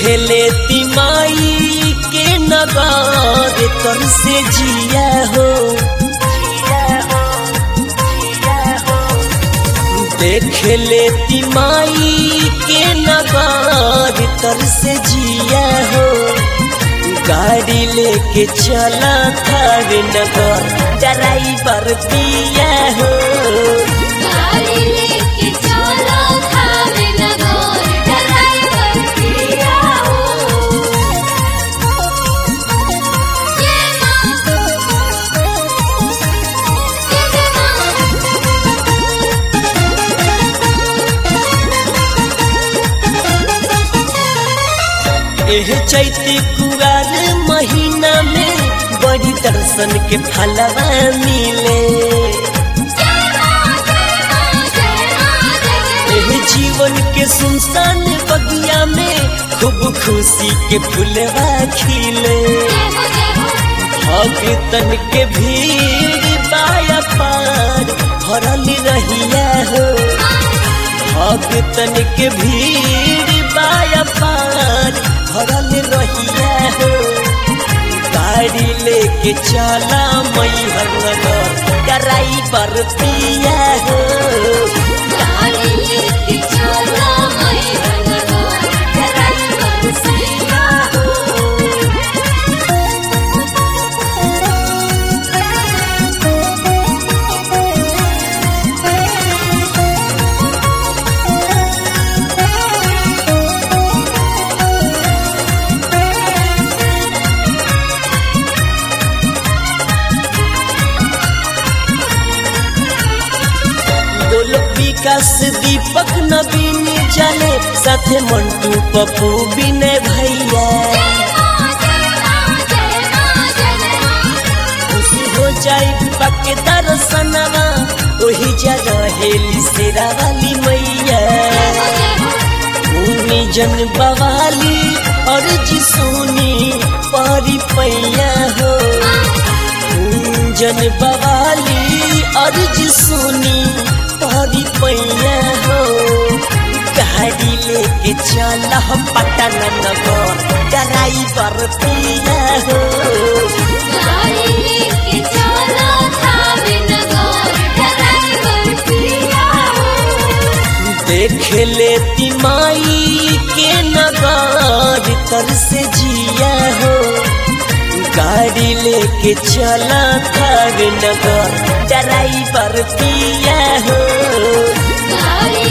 देखे तिमाई के नगार तर से जिया हो देखे तिमाई के नगार तर से जिया हो गाड़ी लेके चला थावे नगर ड्राइवर पिया हो गाड़ी लेके चलो खावे नगर ड्राइवर पिया हो ये माँ ये माँ एह चैती कुआर महीना में बड़ी दर्शन के फलवा मिले एह जीवन के सुनसान बगिया में खूब खुशी के फुलवा खिले भगतन के भीड़ बाया पार भरल रहिया हो भगतन के भीड़ बाया पार भरल रहिया हो गाड़ी लेके चला मैहर नगर ड्राइवर पिया हो गाड़ी लेके चलो मैहर नगर ड्राइवर पिया हो गोलक विकास दीपक नवीन चले साथे मंटू पप्पू विनय भैया खुशी हो जाई पक्के दर्शनवा ओही जगह हेली सेरा वाली मैया भूमि जन बवाली और जिसोनी पारी पैया हो जन बवाली और जिसोनी पारी पैया हो गाड़ी लेके चला हम पटन नगर ड्राइवर पिया हो गाड़ी लेके चलो खावे नगर ड्राइवर पिया हो देखे ले तिमाई के नगार तर से जिया हो गाड़ी लेके चला थावे नगर ड्राइवर पिया हो गाड़ी